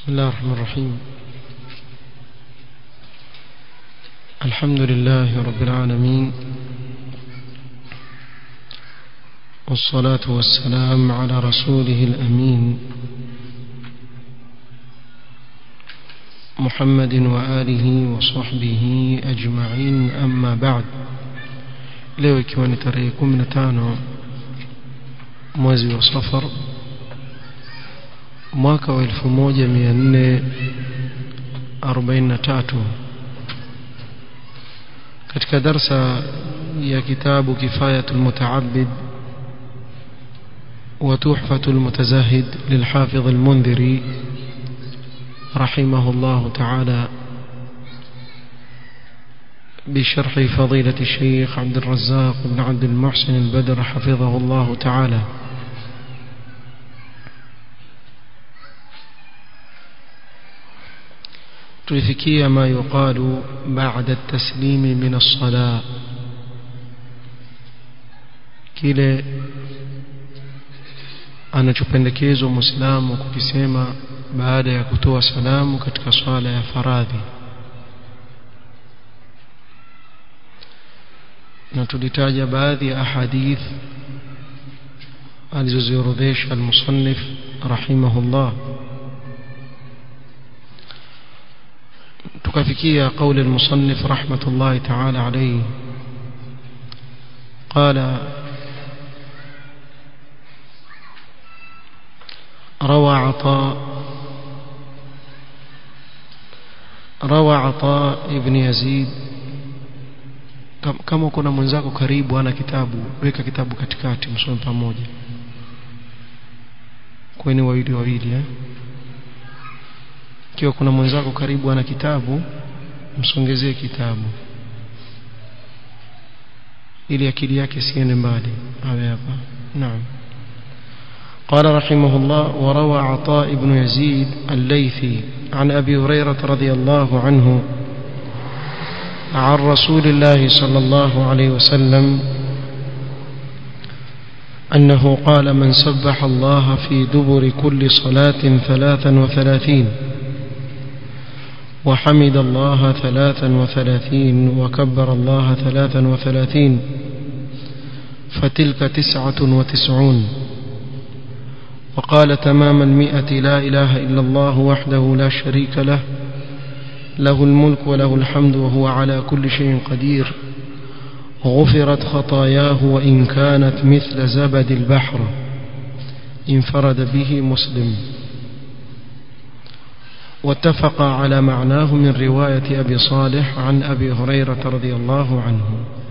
بسم الله الرحمن الرحيم الحمد لله رب العالمين والصلاة والسلام على رسوله الأمين محمد وآله وصحبه أجمعين أما بعد leo ikiwa ni tarehe 15 mwezi wa safar mwaka wa 1443 katika darsa ya kitabu kifayatul mutaabbid وتحفة المتزاهد للحافظ المنذري رحمه الله تعالى بشرح فضيلة الشيخ عبد الرزاق بن عبد المحسن البدر حفظه الله تعالى tulifikia ma yuqalu ba'da at-taslimi min as-salah kile anachopendekezwa muislamu kukisema baada ya kutoa salamu katika swala ya faradhi na tulitaja baadhi ya ahadith alizoziorodhesha al-musannif rahimahullah tukafikia قول المصنف رحمة الله تعالى عليه قال روى عطاء روى عطاء ابن يزيد kama kuna mwenzako karibu ana kitabu weka kitabu katikati msome pamoja kweni wawili wawili eh ikiwa kuna mwenzako karibu ana kitabu msongezee kitabu ili akili yake siende mbali awe hapa naam قال رحمه الله وروى عطاء بن يزيد الليثي عن أبي هريرة رضي الله عنه عن رسول الله صلى الله عليه وسلم أنه قال من سبح الله في دبر كل صلاة ثلاثا وثلاثين وحمد الله ثلاثا وثلاثين وكبر الله ثلاثا وثلاثين فتلك تسعة وتسعون وقال تمام المئة لا إله إلا الله وحده لا شريك له له الملك وله الحمد وهو على كل شيء قدير غفرت خطاياه وإن كانت مثل زبد البحر انفرد به مسلم واتفق على معناه من رواية أبي صالح عن أبي هريرة رضي الله عنه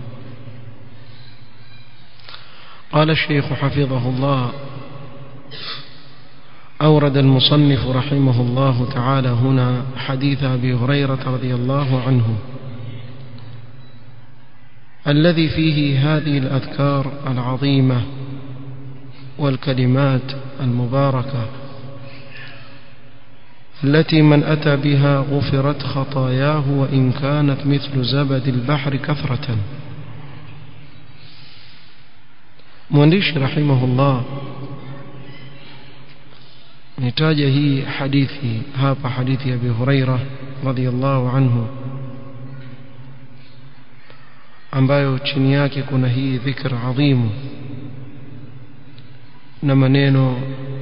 قال الشيخ حفظه الله أورد المصنف رحمه الله تعالى هنا حديث أبي هريرة رضي الله عنه الذي فيه هذه الأذكار العظيمة والكلمات المباركة التي من أتى بها غفرت خطاياه وإن كانت مثل زبد البحر كثرة مwandishi rahimahullah nitaja hii hadithi hapa hadithi ya Abi Huraira radhiyallahu anhu ambayo chini yake kuna hii dhikr adhimu na maneno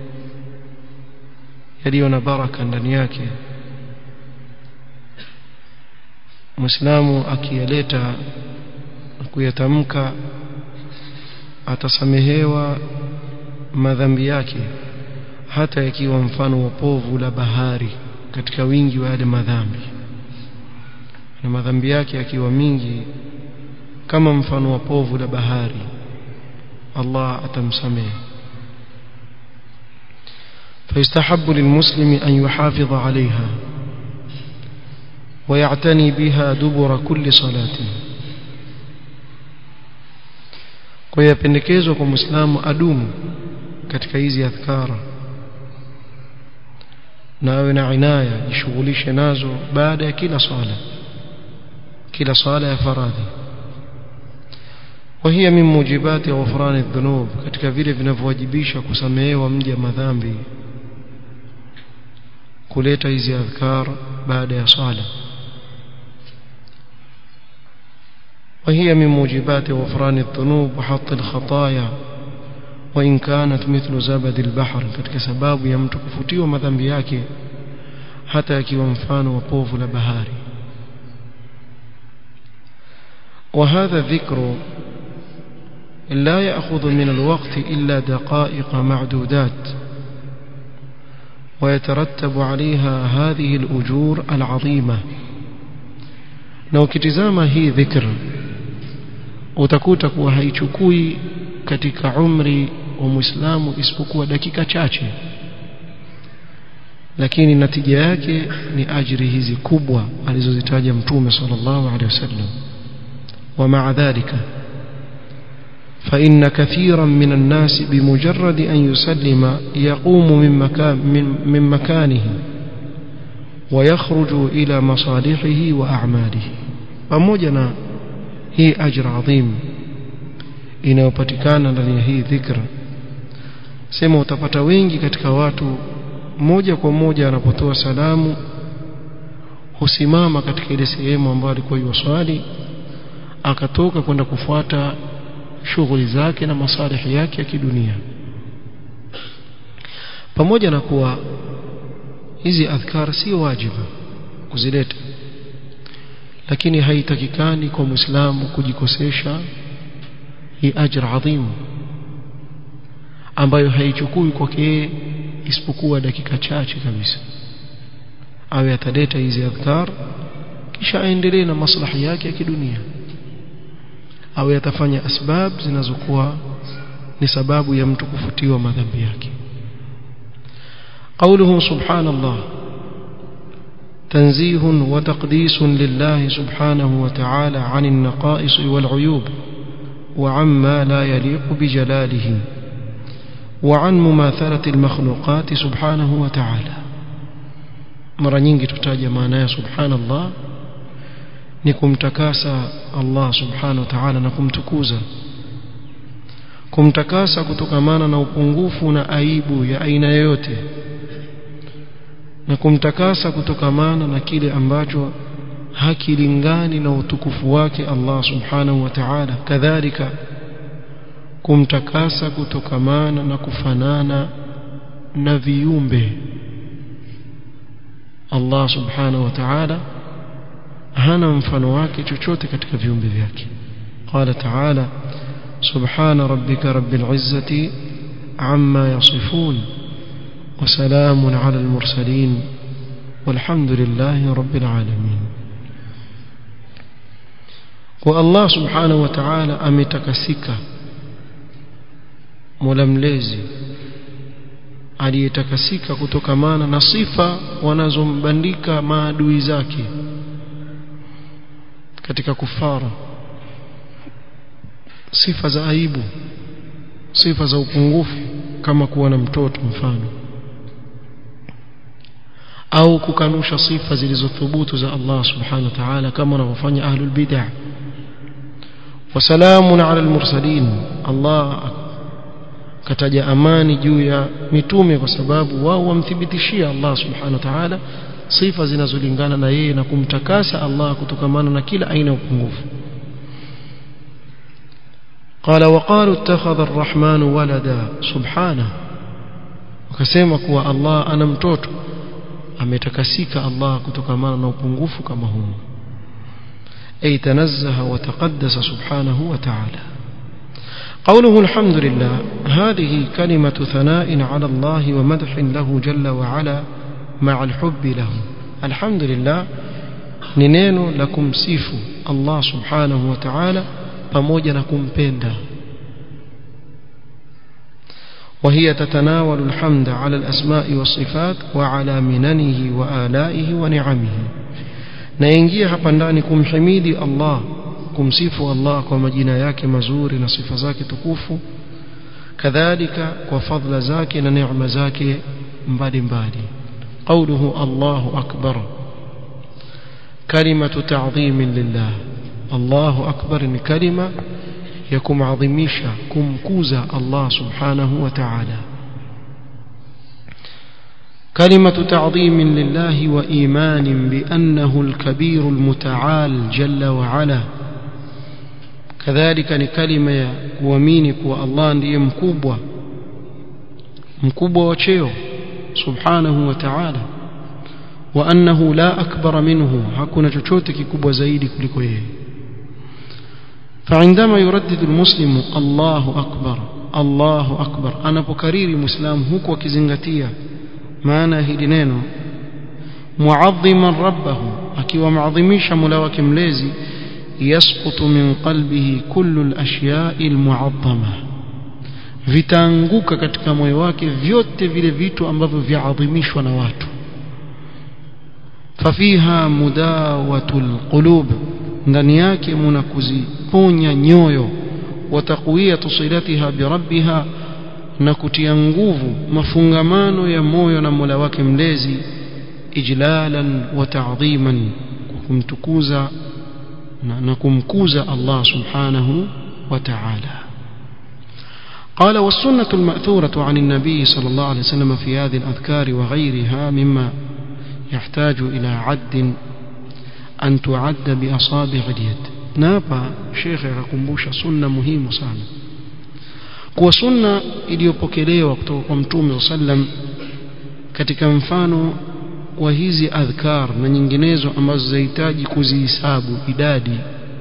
yaliyo na baraka ndani yake Muislamu akiyaleta kuyatamka atasamehewa madhambi yake hata yakiwa mfano wa povu la bahari katika wingi wa yale madhambi na madhambi yake yakiwa mingi kama mfano wa povu la bahari Allah atamsamehe فيستحب للمسلم أن يحافظ عليها ويعتني بها دبر كل صلاة kwa yapendekezwa kwa muislamu adumu katika hizi adhkara na awe na inaya jishughulishe nazo baada ya kila swala kila swala ya faradhi وهي من موجبات غفران الذنوب katika vile vinavyowajibisha kusamehewa mja madhambi kuleta hizi adhkar baada ya sala وهي من موجبات غفران الذنوب وحط الخطايا وإن كانت مثل زبد البحر katika sababu ya mtu kufutiwa madhambi yake hata akiwa mfano wa povu la bahari وهذا الذكر لا يأخذ من الوقت إلا دقائق معدودات ويترتب عليها هذه الأجور العظيمة na ukitizama hii dhikr utakuta kuwa haichukui katika umri wa Muislamu isipokuwa dakika chache lakini natija yake ni ajiri hizi kubwa alizozitaja mtume sallallahu alaihi wasallam ومع ذلك فإن كثيرا من الناس بمجرد أن يسلم يقوم من, مكان من, من مكانه ويخرج إلى مصالحه وأعماله pamoja hii ajr adhim inayopatikana ndani ya hii dhikr sema utapata wengi katika watu moja kwa moja anapotoa salamu husimama katika ile sehemu ambayo alikuwa yuwaswali akatoka kwenda kufuata shughuli zake na masalihi yake ya kidunia pamoja na kuwa hizi adhkar si wajibu kuzileta lakini haitakikani kwa muislamu kujikosesha hii ajr adhim ambayo haichukui kwake isipokuwa dakika chache kabisa awe ataleta hizi adhkar kisha aendelee na maslahi yake ya kidunia awe atafanya asbab zinazokuwa ni sababu ya mtu kufutiwa madhambi yake قوله سبحان الله تنزيه وتقديس لله سبحانه وتعالى عن النقائص والعيوب وعما لا يليق بجلاله وعن مماثلة المخلوقات سبحانه وتعالى mara nyingi tutaja maana ya subhanallah ni kumtakasa Allah subhanahu wa ta'ala na kumtukuza kumtakasa kutokamana na upungufu na aibu ya aina yoyote na kumtakasa kutokamana na kile ambacho hakilingani na utukufu wake Allah subhanahu wa ta'ala kadhalika kumtakasa kutokamana na kufanana na viumbe Allah subhanahu wa ta'ala hana mfano wake chochote katika viumbe vyake qala ta'ala subhana rabbika rabbil izzati amma yasifun وسلام على المرسلين والحمد لله رب العالمين والله سبحانه وتعالى ametakasika Mola mlezi aliyetakasika kutokamana na sifa wanazombandika maadui zake katika kufara sifa za aibu sifa za upungufu kama kuwa na mtoto mfano au kukanusha sifa zilizothubutu za Allah subhanahu wa ta'ala kama wanavyofanya ahlul bid'ah wasalamun ala almursalin Allah kataja amani juu ya mitume kwa sababu wao wamthibitishia Allah subhanahu wa ta'ala sifa zinazolingana na yeye na kumtakasa Allah kutokamana na kila aina ya upungufu قال وقالوا اتخذ الرحمن ولدا سبحانه wakasema kuwa Allah ana mtoto ametakasika Allah kutokamana na upungufu kama huu ay tanazzaha wa taqaddasa subhanahu wa ta'ala قوله الحمد لله هذه كلمة ثناء على الله ومدح له جل وعلا مع الحب له الحمد لله نينو لكم سيف الله سبحانه وتعالى pamoja na kumpenda وهي تتناول الحمد على الأسماء والصفات وعلى مننه وآلائه ونعمه naingia hapa ndani kumhimidi Allah kumsifu Allah kwa majina yake mazuri na sifa zake tukufu kadhalika kwa fadhila zake na neema zake mbalimbali qawluhu Allahu akbar kalimatu ta'dhim lillah Allahu akbar ni kalima ya kumadhimisha kumkuza Allah subhanahu wa ta'ala كلمة تعظيم لله وإيمان بأنه الكبير المتعال جل وعلا كذلك نكلمة kuamini kuwa Allah ndiye mkubwa mkubwa wa cheo subhanahu wa ta'ala wa annahu la akbar minhu hakuna chochote kikubwa zaidi kuliko yeye فعندما يردد المسلم الله أكبر الله أكبر أنا بكرير مسلم هو وكزنغتيا maana hili neno muadhiman rabbahu akiwa maadhimisha mola wake mlezi yasqutu min qalbihi kullu al-ashyai al-mu'azzama vitaanguka katika moyo wake vyote vile vitu ambavyo vyaadhimishwa na watu fafiha mudawatul qulub ndani yake muna kuziponya nyoyo wa taqwiyatu silatiha bi rabbiha na kutia nguvu mafungamano ya moyo na Mola wake mlezi ijlalan wa ta'dhiman kumtukuza na, na kumkuza Allah subhanahu wa ta'ala قال والسنة المأثورة عن النبي صلى الله عليه وسلم في هذه الأذكار وغيرها مما يحتاج إلى عد أن تعد بأصابع اليد نابا شيخ يكمبوش سنة مهمة sana kuwa sunna iliyopokelewa kutoka kwa mtume sallam katika mfano wa hizi adhkar na nyinginezo ambazo zahitaji kuzihisabu idadi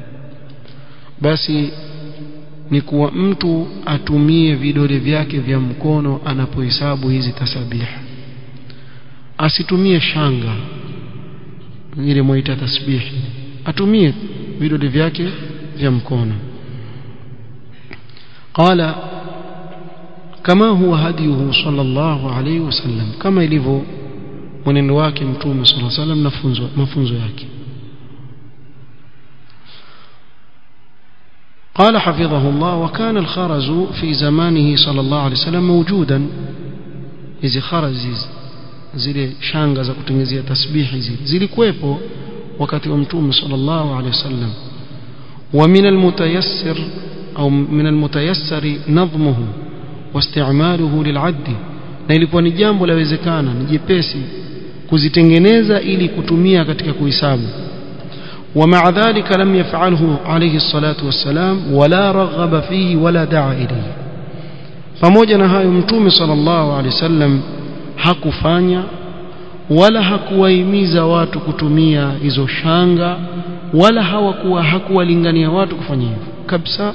basi ni kuwa mtu atumie vidole vyake vya mkono anapohesabu hizi tasabih asitumie shanga ile mwaita tasbih atumie vidole vyake vya mkono قال كما هو هديه صلى الله عليه وسلم كما ilivyo mwenendo wake mtume صلى الله عليه وسلم na mafunzo yake قال حفظه الله وكان الخرز في زمانه صلى الله عليه وسلم موجودا hizi kharaz zile shanga za kutengenezea tasbihi zile zilikuwepo wakati wa mtume sallallahu alaihi wasallam wa min almutayassir au min almutayassari nadhmuhu واستعماله للعد na ilikuwa ni jambo lawezekana ni jepesi kuzitengeneza ili kutumia katika kuhesabu ومع ذلك لم يفعله عليه الصلاة والسلام ولا رغب فيه ولا دعا إليه pamoja na hayo mtume sallallahu alaihi wasallam hakufanya wala hakuwahimiza watu kutumia hizo shanga wala hawakuwa hakuwalingania watu kufanya hivyo kabisa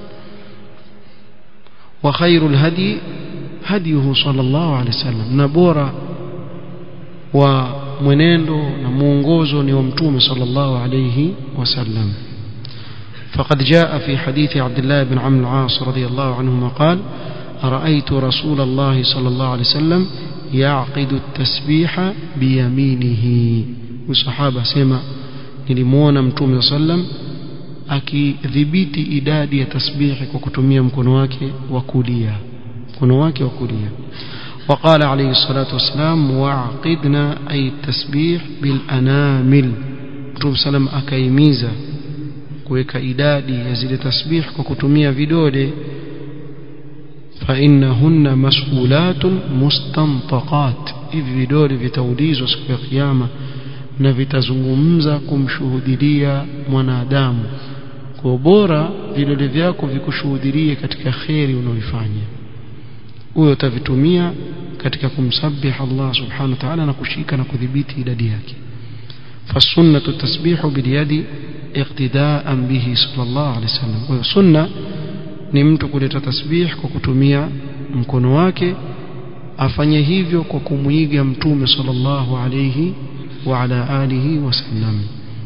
وخير الهدي هديه صلى الله عليه وسلم نبورا ومنendo na muongozo ni wa mtume صلى الله عليه وسلم فقد جاء في حديث عبد الله بن عمرو العاص رضي الله عنهما قال رأيت رسول الله صلى الله عليه وسلم يعقد التسبيح بيمينه وصحابة سيما nilimuona mtume صلى الله عليه وسلم akidhibiti idadi ya tasbihi kwa kutumia mkono wake wa kulia mkono wake wa kulia وقال عليه الصلاة والسلام وعقدنا أي التسبيح بالأنامل Mtume salam akaimiza kuweka idadi ya zile tasbih kwa kutumia vidole فإنهن مسؤولات مستنطقات hivi vidole vitaulizwa siku ya kiyama na vitazungumza kumshuhudilia mwanadamu kwa bora vidole vyako vikushuhudilie katika kheri unaoifanya huyo utavitumia katika kumsabih Allah subhanahu wa ta'ala na kushika na kudhibiti idadi yake فالسنة التسبيح باليد اقتداء به صلى الله عليه وسلم والسنة ni mtu kuleta tasbih kwa kutumia mkono wake afanye hivyo kwa kumuiga mtume sallallahu alayhi wa ala alihi wasallam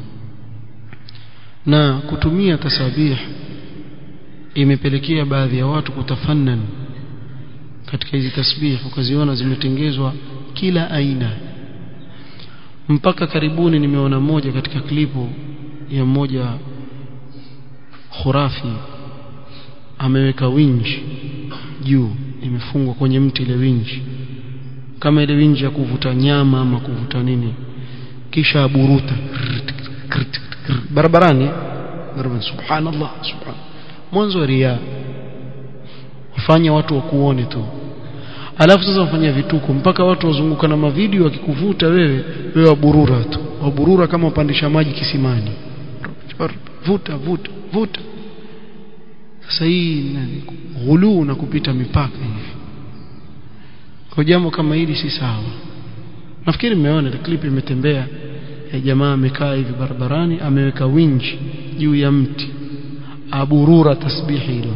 na kutumia tasabih imepelekea baadhi ya watu kutafannan katika hizi tasbih ukaziona zimetengezwa kila aina mpaka karibuni nimeona moja katika klipu ya mmoja khurafi ameweka winji juu imefungwa kwenye mti ile winji kama ile winji ya kuvuta nyama ama kuvuta nini kisha aburuta barabarani barabarani subhanallah subhan mwanzo ria wafanya watu wakuone tu alafu sasa wafanya vituko mpaka watu wazunguka na mavideo wakikuvuta wewe wewe waburura tu waburura kama upandisha maji kisimani vuta vuta vuta sasa hii ghuluu na kupita mipaka hivi kwa jambo kama hili si sawa nafikiri mmeona ile clip imetembea ya jamaa amekaa hivi barabarani ameweka winji juu ya mti aburura tasbihi hilo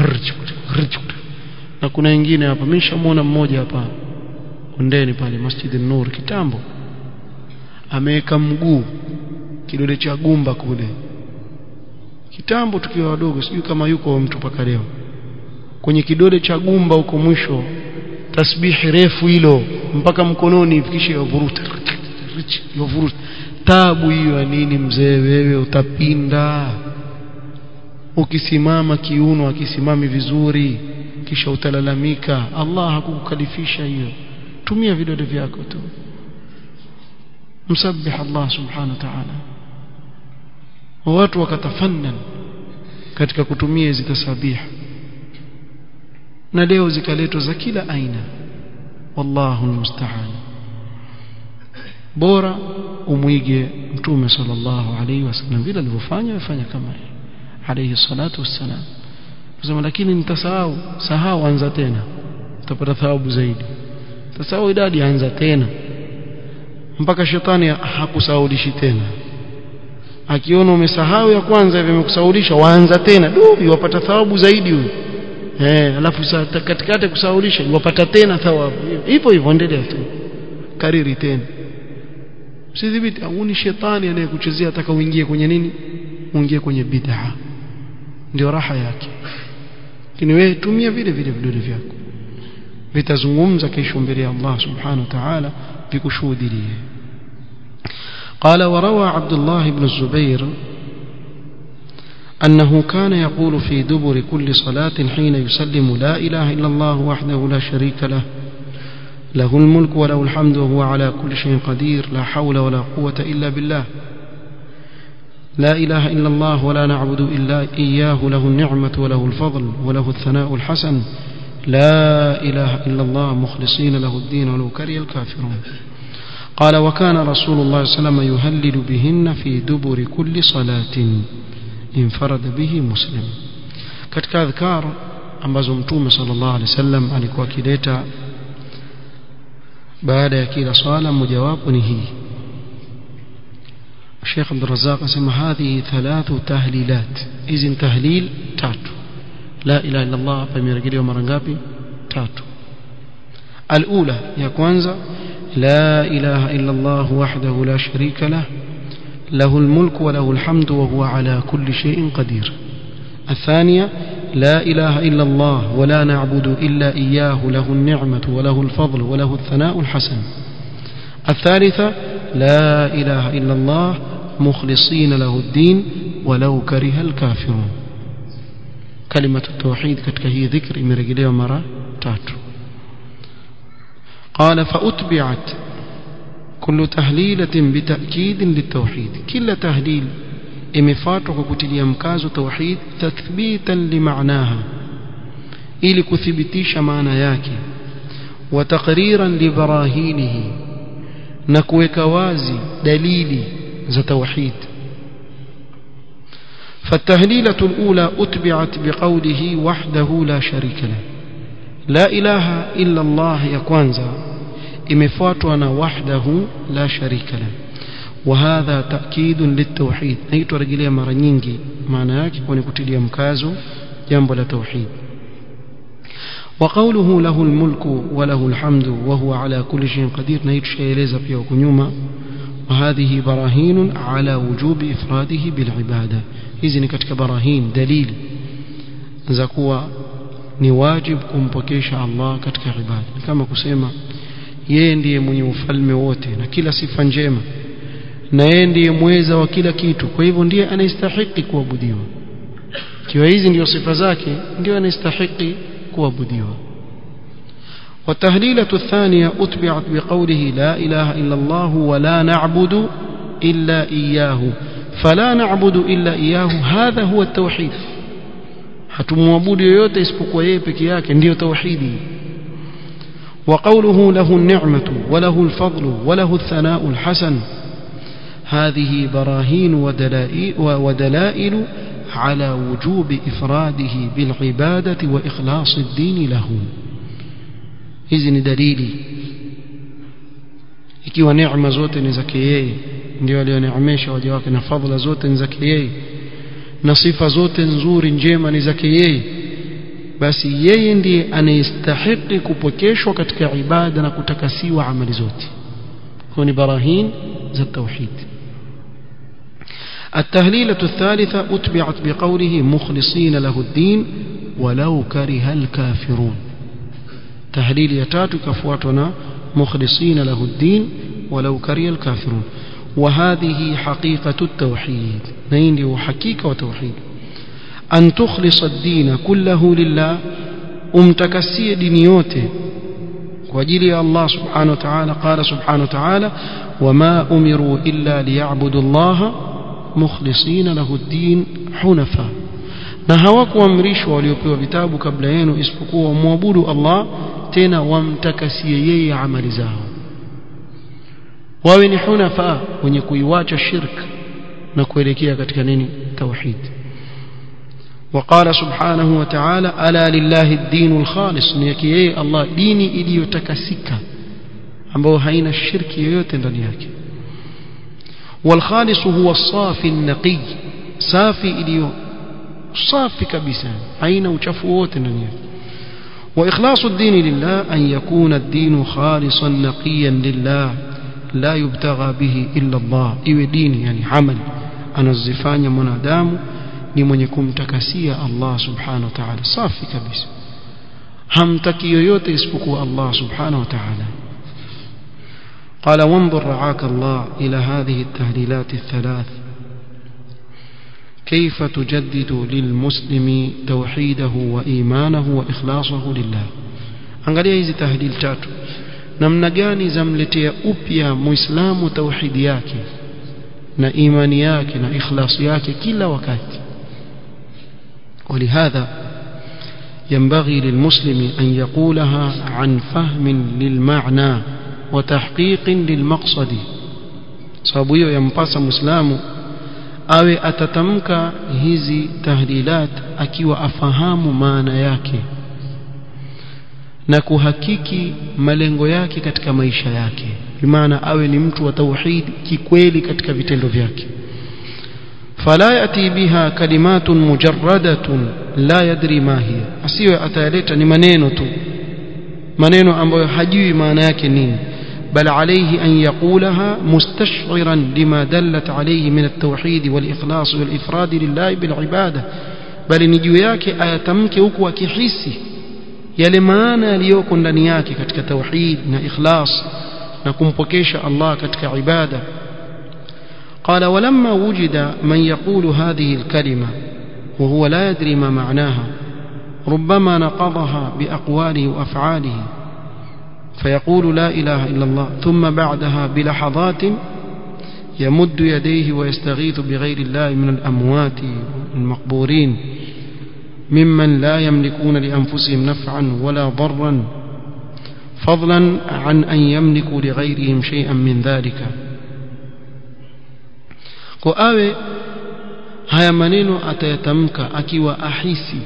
na kuna wengine hapa mimi nishamuona mmoja hapa ondeni pale Masjid nur kitambo ameweka mguu kidole cha gumba kule kitambo tukiwa wadogo sijui kama yuko mtu paka leo kwenye kidole cha gumba huko mwisho tasbihi refu hilo mpaka mkononi ifikishe yavuruta yavuruta tabu hiyo ya nini mzee wewe utapinda ukisimama kiuno akisimami vizuri kisha utalalamika Allah hakukukalifisha hiyo tumia vidole vyako tu msabbih Allah subhanahu wa ta'ala watu wakatafannan katika kutumia hizi tasabih na leo zikaletwa za kila aina wallahu almusta'an bora umwige mtume sallallahu alaihi wasallam vile alivyofanya afanya kama yeye alayhi salatu wassalam kusema lakini nitasahau sahau anza tena utapata thawabu zaidi tasahau idadi anza tena mpaka shetani hakusaulishi tena akiona umesahau ya kwanza hivi amekusaulisha waanza tena du wapata thawabu zaidi huyo eh alafu katikati kusaulisha wapata tena thawabu hivyo hivyo endelea tu kariri tena usidhibiti au ni shetani anayekuchezea ataka uingie kwenye nini uingie kwenye bid'a ndio raha yake lakini wewe tumia vile vile vidole vyako vitazungumza kesho mbele ya Allah subhanahu wa ta'ala vikushuhudilie قال وروى عبد الله بن الزبير أنه كان يقول في دبر كل صلاة حين يسلم لا إله إلا الله وحده لا شريك له له الملك وله الحمد وهو على كل شيء قدير لا حول ولا قوة إلا بالله لا إله إلا الله ولا نعبد إلا إياه له النعمة وله الفضل وله الثناء الحسن لا إله إلا الله مخلصين له الدين ولو كره الكافرون قال وكان رسول الله صلى الله عليه وسلم يهلل بهن في دبر كل صلاة انفرد به مسلم katika adhkar ambazo mtume sallallahu alaihi wasallam alikuwa akileta baada ya kila swala mojawapo ni hii Sheikh Abdul Razzaq asema hadhi thalathu tahlilat hizi ni tahlil tatu la ilaha illa Allah hapa imerejelewa mara ngapi tatu alula ya kwanza la ilaha illa Allah wahdahu la sharika lah له الملك وله الحمد وهو على كل شيء قدير الثانية لا إله إلا الله ولا نعبد إلا إياه له النعمة وله الفضل وله الثناء الحسن الثالثة لا إله إلا الله مخلصين له الدين ولو كره الكافرون كلمة التوحيد كتك هي ذكر مرجلية مرة تاتو قال فأتبعت كل تهليلة بتأكيد للتوحيد كل تهليل imefuatwa kwa kutilia mkazo tauhid tathbitan limaanaha ili kuthibitisha maana yake wa taqriran libarahinihi na kuweka wazi dalili za tauhid فالتهليلة الأولى أتبعت بقوله وحده لا شريك له لا إله إلا الله يكوانزا imefuatwa وحده لا شريك له وهذا تأكيد للتوحيد naitwa rejelea mara nyingi maana yake kwa kutilia mkazo jambo la tauhid وقوله له الملك وله الحمد وهو على كل شيء قدير naitwa pia huko nyuma وهذه براهين على وجوب إفراده بالعبادة hizi ni katika barahin dalili za kuwa ni wajib kumpokesha Allah katika ibada kama kusema yeye ndiye mwenye ufalme wote na kila sifa njema na yeye ndiye mweza wa kila kitu kwa hivyo ndiye anastahili kuabudiwa kiwa hizi ndio sifa zake ndio anastahili kuabudiwa والتهليلة الثانية أتبعت بقوله لا إله إلا الله ولا نعبد إلا إياه فلا نعبد إلا إياه هذا هو التوحيد hatumwabudu yoyote isipokuwa yeye peke yake ndiyo tauhidi وقوله له النعمة وله الفضل وله الثناء الحسن هذه براهين ودلائل, ودلائل على وجوب إفراده بالعبادة وإخلاص الدين له إذن دليلي ikiwa neema zote ni zake yeye ndio alioneemesha waja wake na fadhila zote ni zake yeye na sifa zote nzuri njema ni zake yeye basi yeye ndiye anayestahiki kupokeshwa katika ibada na kutakasiwa amali zote kwa ni barahin za tauhid التهليلة الثالثة أتبعت بقوله مخلصين له الدين ولو كره الكافرون تهليل يتات كفواتنا مخلصين له الدين ولو كره الكافرون وهذه حقيقة التوحيد نين حقيقة وتوحيد أن تخلص الدين كله لله umtakasie dini yote kwa ajili ya Allah subhanahu wa ta'ala qala subhanahu wa ta'ala wama umiru illa liya'budu Allah mukhlisina lahu ad-din hunafa na hawakuamrishwa waliopewa vitabu kabla yenu isipokuwa wamwabudu Allah tena wamtakasie yeye amali zao wawe ni hunafa wenye kuiwacha shirk na kuelekea katika nini tauhid وقال سبحانه وتعالى ألا لله الدين الخالص نيكي الله ديني iliyotakasika ambao haina shirki yoyote ndani yake والخالص هو الصافي النقي صافي iliyo safi kabisa haina uchafu wote ndani yake وإخلاص الدين لله أن يكون الدين خالصا نقيا لله لا يبتغى به إلا الله إيوه دين يعني عمل أنا الزفاني منادام ni mwenye kumtakasia Allah subhanahu wa ta'ala safi kabisa hamtaki yoyote isipokuwa Allah subhanahu wa ta'ala قال وانظر رعاك الله إلى هذه التهليلات الثلاث كيف تجدد للمسلم توحيده وإيمانه وإخلاصه لله angalia hizi tahlil tatu namna gani zamletea upya muislamu tauhidi yake na imani yake na ikhlasi yake kila wakati ولهذا ينبغي للمسلم أن يقولها عن فهم للمعنى وتحقيق للمقصد sababu hiyo yampasa muislamu awe atatamka hizi tahlilat akiwa afahamu maana yake na kuhakiki malengo yake katika maisha yake bimaana awe ni mtu wa tauhid kikweli katika vitendo vyake فلا يأتي بها كلمات مجردة لا يدري ما هي asiwe atayaleta ni maneno tu maneno ambayo hajui maana yake nini بل عليه أن يقولها مستشعرا لما دلت عليه من التوحيد والإخلاص والإفراد لله بالعبادة بل نجو yake ayatamke huku akihisi yale maana yaliyoko ndani yake katika tauhid na ikhlas na kumpokesha Allah katika ibada قال ولما وجد من يقول هذه الكلمة وهو لا يدري ما معناها ربما نقضها بأقواله وأفعاله فيقول لا إله إلا الله ثم بعدها بلحظات يمد يديه ويستغيث بغير الله من الأموات المقبورين ممن لا يملكون لأنفسهم نفعا ولا ضرا فضلا عن أن يملكوا لغيرهم شيئا من ذلك kwa awe haya maneno atayatamka akiwa ahisi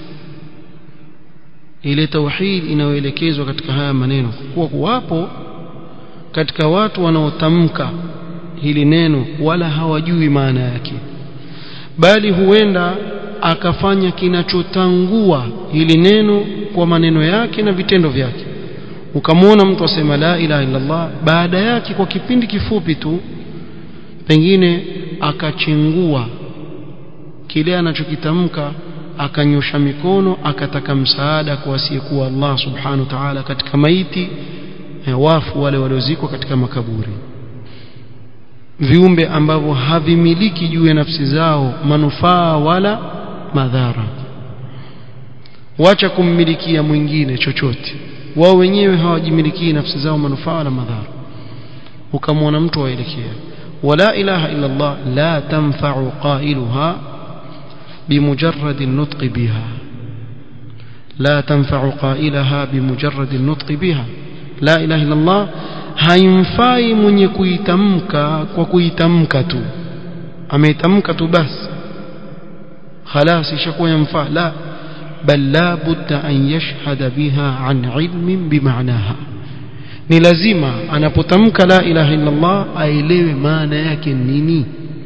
ile tauhid inayoelekezwa katika haya maneno kuwa kuwapo katika watu wanaotamka hili neno wala hawajui maana yake bali huenda akafanya kinachotangua hili neno kwa maneno yake na vitendo vyake ukamwona mtu asema la ilaha illallah baada yake kwa kipindi kifupi tu pengine akachengua kile anachokitamka akanyosha mikono akataka msaada kwa asiyekuwa Allah subhanahu wa ta'ala katika maiti wafu wale waliozikwa katika makaburi viumbe ambavyo havimiliki juu ya nafsi zao manufaa wala madhara wacha kummilikia mwingine chochote wao wenyewe hawajimilikii nafsi zao manufaa wala madhara ukamwona mtu waelekea ولا إله إلا الله لا تنفع قائلها بمجرد النطق بها لا تنفع قائلها بمجرد النطق بها la ilaha illa Allah haimfai mwenye kuitamka kwa kuitamka tu ameitamka tu basi خلاص ishakuwa yamfaa la bal la budda an yashhada biha an ilmin bimaanaha ni lazima anapotamka la ilaha illa Allah aelewe maana yake nini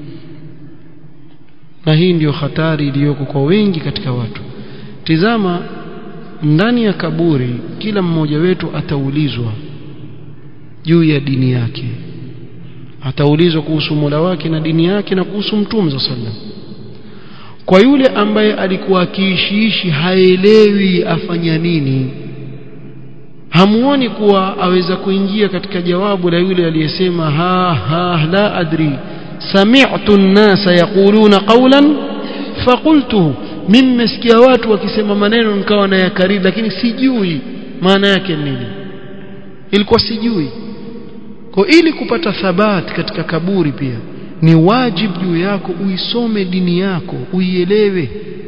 na hii ndiyo hatari iliyoko kwa wengi katika watu tizama ndani ya kaburi kila mmoja wetu ataulizwa juu ya dini yake ataulizwa kuhusu Mola wake na dini yake na kuhusu Mtume za sallam kwa yule ambaye alikuwa akiishiishi haelewi afanya nini hamuoni kuwa aweza kuingia katika jawabu la yule aliyesema ha ha la adri sami'tu an-nasa yaquluna qawlan faqultuhu mimi nimesikia watu wakisema maneno nikawa na yakariri lakini sijui maana yake nini ilikuwa sijui kwa ili kupata thabat katika kaburi pia ni wajibu juu yako uisome dini yako uielewe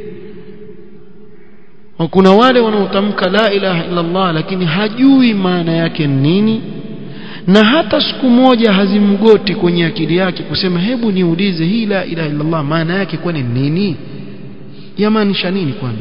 kuna wale wanaotamka la ilaha illa Allah lakini hajui maana yake nini na hata siku moja hazimgoti kwenye akili yake kusema hebu niulize hii la ilaha illa Allah maana yake kwani nini yamaanisha nini kwani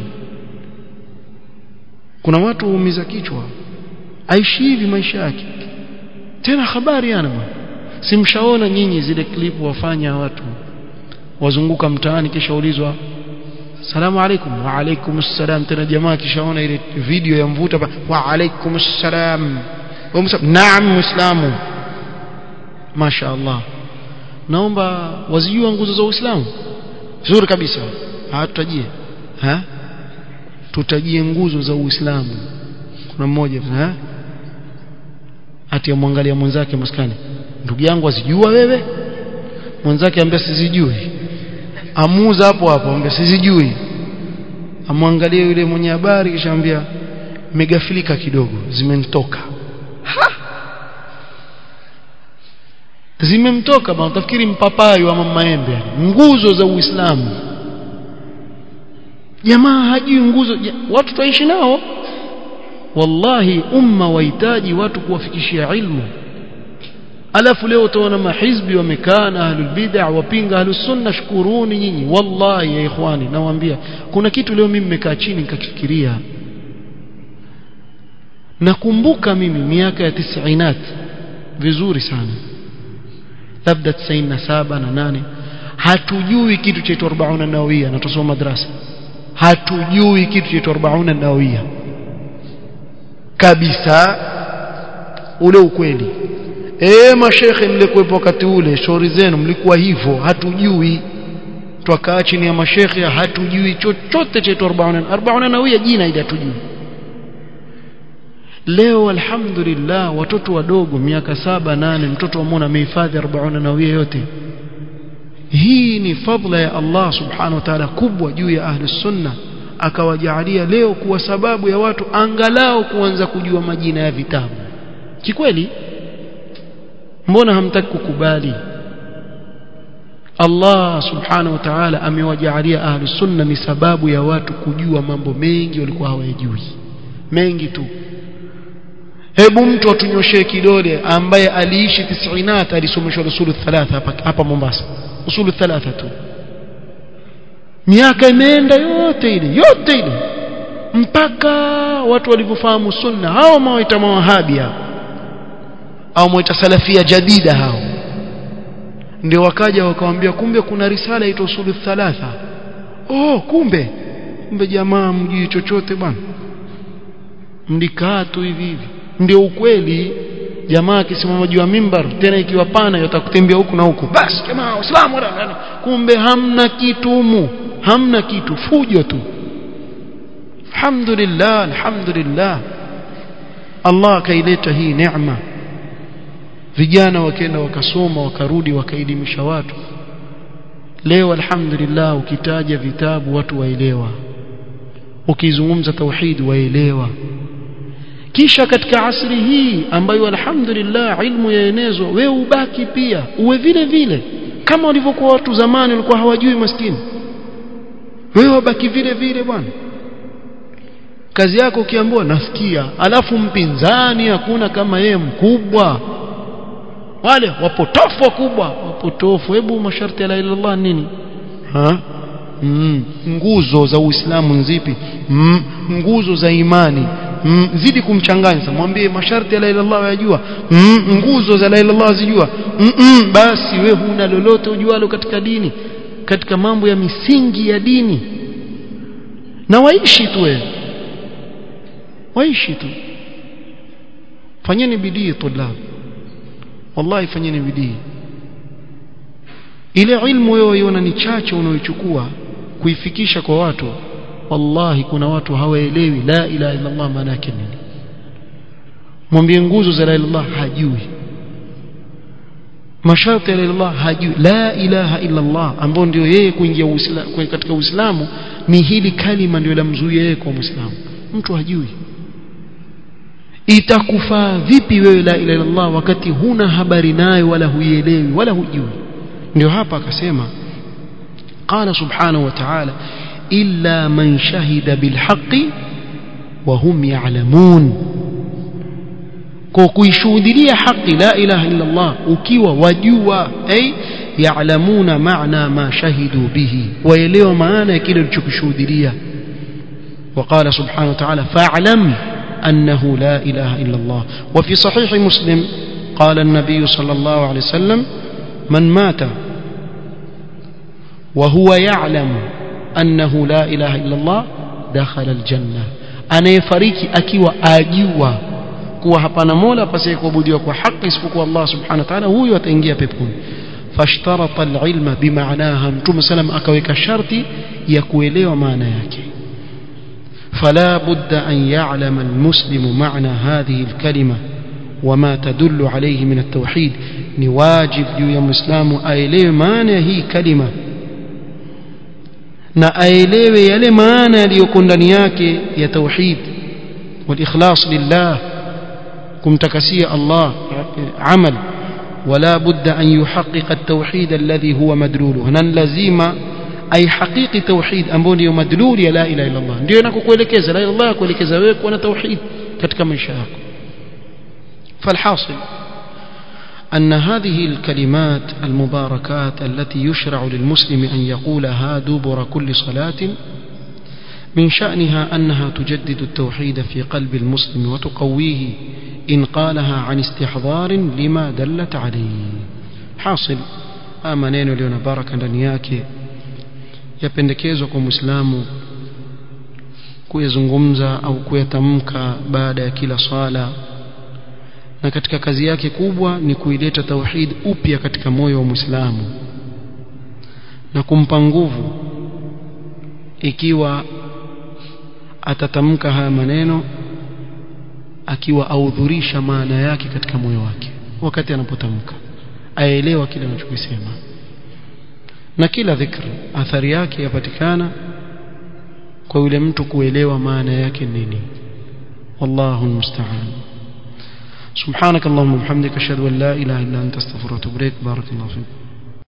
kuna watu huumiza kichwa aishi hivi maisha yake tena habari yana simshaona nyinyi zile klipu wafanya watu wazunguka mtaani kisha ulizwa salamu alaikum wa alaikum assalam tena jamaa kishaona ile video ya mvuta wa alaikum assalam naam muislamu masha Allah naomba wazijua nguzo za Uislamu vizuri kabisa hatutajie ha tutajie nguzo za Uislamu kuna mmoja ha ati amwangalia mwenzake maskani ndugu yangu azijua wewe mwenzake ambaye sizijui amuza hapo hapo ambaye sizijui amwangalie yule mwenye habari kisha ambia megafilika kidogo zimenitoka zimemtoka bwana utafikiri mpapayo ama maembe nguzo za Uislamu jamaa hajui nguzo watu tutaishi nao wallahi umma wahitaji watu kuwafikishia ilmu alafu leo utaona mahizbi wamekaa na ahlul bid'ah wapinga ahlus sunna shukuruni nyinyi wallahi ya ikhwani nawaambia kuna kitu leo mimi nimekaa chini nikakifikiria nakumbuka mimi miaka ya tisainat vizuri sana labda 97 na 8 hatujui kitu cha 40 nawia na tusoma madrasa hatujui kitu cha 40 nawia kabisa ule ukweli eh mashekhe mlikuwepo wakati ule shauri zenu mlikuwa hivyo hatujui twakaa chini ya mashekhe hatujui chochote cha 40 40 nawia jina ile hatujui leo alhamdulillah watoto wadogo miaka saba nane mtoto amona amehifadhi 40 nawia yote hii ni fadla ya Allah subhanahu wa ta'ala kubwa juu ya ahli sunna akawajaalia leo kuwa sababu ya watu angalau kuanza kujua majina ya vitabu kikweli mbona hamtaki kukubali Allah subhanahu wa ta'ala amewajaalia ahli sunna ni sababu ya watu kujua mambo mengi walikuwa hawayajui mengi tu hebu mtu atunyoshee kidole ambaye aliishi tisinat alisomeshwa usulu thalatha hapa, hapa Mombasa usulu thalatha tu miaka imeenda yote ile yote ile mpaka watu walivyofahamu sunna hao mawaita mawahabi hao au mwaita salafia jadida hao ndio wakaja wakawambia kumbe kuna risala ito usulu thalatha oh kumbe kumbe jamaa mjui chochote bwana mlikaa tu hivi hivi ndio ukweli jamaa akisimama juu ya mimbar tena ikiwa pana yatakutembea huku na huku basi jamaa waislamu kumbe hamna kitu humu hamna kitu fujo tu alhamdulillah alhamdulillah Allah akaileta hii neema vijana wakaenda wakasoma wakarudi wakaelimisha watu leo alhamdulillah ukitaja vitabu watu waelewa ukizungumza tauhid waelewa kisha katika asri hii ambayo alhamdulillah ilmu yaenezwa wewe ubaki pia uwe vile vile kama walivyokuwa watu zamani walikuwa hawajui maskini wewe ubaki vile vile bwana kazi yako ukiambiwa nasikia alafu mpinzani hakuna kama yeye mkubwa wale wapotofu wakubwa wapotofu hebu masharti ya la ilaha illallah nini ha mm. nguzo za uislamu nzipi mm. nguzo za imani mm. zidi kumchanganya mwambie masharti ya la ilaha illallah yajua mm. nguzo za la ilaha illallah zijua mm -mm. basi we huna lolote ujualo katika dini katika mambo ya misingi ya dini na waishi tu wewe waishi tu fanyeni bidii tulab wallahi fanyeni bidii ile ilmu wewe iona ni chache unaoichukua kuifikisha kwa watu wallahi kuna watu hawaelewi la ilaha illa Allah maana yake nini mwambie nguzo za la ilaha illallah hajui masharti ya la ilaha hajui la ilaha illa Allah ambao ndio yeye kuingia uislamu katika uislamu ni hili kalima ndio lamzuia yeye kwa muislamu mtu hajui itakufaa vipi wewe la ilaha illallah wakati huna habari nayo wala huielewi wala hujui ndio hapa akasema qala subhanahu wa ta'ala illa man shahida bilhaqi wa hum ya'lamun kwa kuishuhudia haki la ilaha illa Allah ukiwa wajua ay ya'lamuna maana ma shahidu bihi waelewa maana ya kile ulichokishuhudia وقال سبحانه وتعالى فاعلم أنه لا إله إلا الله وفي صحيح مسلم قال النبي صلى الله عليه وسلم من مات وهو يعلم أنه لا إله إلا الله دخل الجنة أنا يفريكي أكي وآجوا kuwa hapana mola pasiye kuabudiwa kwa haki isipokuwa Allah subhanahu wa ta'ala huyo ataingia peponi fashtarata alilma bimaanaha mtume salam akaweka sharti ya kuelewa maana yake فلا بد أن يعلم المسلم معنى هذه الكلمة وما تدل عليه من التوحيد نواجب يا مسلم أيلي معنى هي كلمة na aelewe yale maana yaliyoko ndani yake ya tauhid walikhlas lillah kumtakasia Allah amal wala budda an yuhaqqiqa at-tauhid alladhi huwa madluluhu nan lazima ay haqiqi tauhid ambao ndio madluli ya la ilaha illa Allah ndio inakokuelekeza la ilaha illa Allah kuelekeza wewe kuwa na tauhid katika maisha yako فالحاصل أن هذه الكلمات المباركات التي يشرع للمسلم أن يقولها دبر كل صلاة من شأنها أنها تجدد التوحيد في قلب المسلم وتقويه إن قالها عن استحضار لما دلت عليه حاصل آمنين لنا بارك ndani yapendekezwa kwa Muislamu kuyazungumza au kuyatamka baada ya kila swala na katika kazi yake kubwa ni kuileta tauhid upya katika moyo wa Muislamu na kumpa nguvu ikiwa atatamka haya maneno akiwa audhurisha maana yake katika moyo wake wakati anapotamka aelewa kile anachokisema na kila dhikr athari yake yapatikana kwa yule mtu kuelewa maana yake nini wallahu almusta'an سبحانك اللهم وبحمدك اشهد ان لا اله الا انت استغفرك واتوب اليك بارك الله فيك